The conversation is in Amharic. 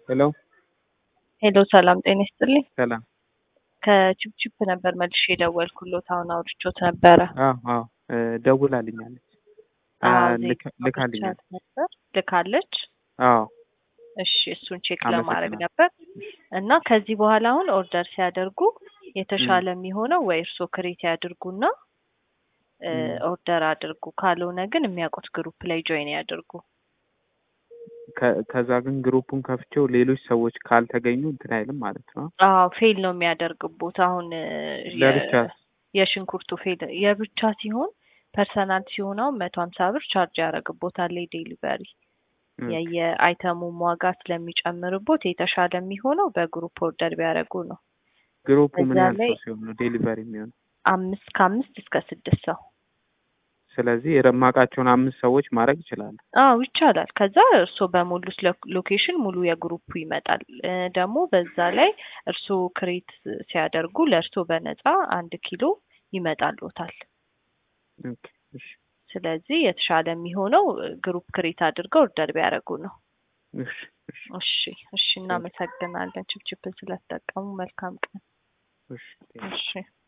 ሄሎ ሄሎ ሰላም ጤና ይስጥልኝ። ሰላም። ከቺፕቺፕ ነበር መልሼ የደወልኩሎት። አሁን አውርቾት ነበረ። አዎ አዎ እ ደውላልኛለች አ አዎ፣ ልካ- ዜና ልካልኛል። አውርቻት ነበር ልካለች። አዎ እሺ እሱን ቼክ አመሰግናለሁ። ለማድረግ ነበር እና ከዚህ በኋላ አሁን ኦርደር ሲያደርጉ የተሻለ የሚሆነው ወይ እርስዎ ክሬት ያድርጉና እ ም። ኦርደር አድርጉ። ካልሆነ ግን የሚያውቁት ግሩፕ ላይ ጆይን ያድርጉ። ከ- ከዛ ግን ግሩፑን ከፍቼው ሌሎች ሰዎች ካልተገኙ እንትን አይልም ማለት ነው። አዎ ፌል ነው የሚያደርግቦት። አሁን እ የ- ለብቻ የሽንኩርቱ ፌል የብቻ ሲሆን ፐርሰናል ሲሆን አሁን መቶ ሀምሳ ብር ቻርጅ ያደርግቦታል ዴሊቨሪ የየአይተሙም ዋጋ ስለሚጨምርቦት የተሻለ የሚሆነው በግሩፕ ኦርደር ቢያደርጉ ነው። ግሩፑ ምን እዛ ያህል ላይ ሰው ሲሆን ነው ዴሊቨሪ የሚሆነው? አምስት ከአምስት እስከ ስድስት ሰው ስለዚህ የማውቃቸውን አምስት ሰዎች ማድረግ ይችላሉ። አዎ ይቻላል። ከዛ እርስዎ በሞሉት ሎ- ሎኬሽን ሙሉ የግሩፑ ይመጣል። እ ደግሞ በዛ ላይ እርስዎ ክሬት ሲያደርጉ ለእርስዎ በነፃ አንድ ኪሎ ይመጣልዎታል። ኦኬ፣ እሺ፣ ስለዚህ የተሻለ የሚሆነው እ ግሩፕ ክሬት አድርገው ኦርደር ቢያደርጉ ነው። እሺ፣ እሺ፣ እሺ እሺ፣ እናመሰግናለን ችፕችፕን ስለተጠቀሙ። መልካም ቀን። እሺ። እሺ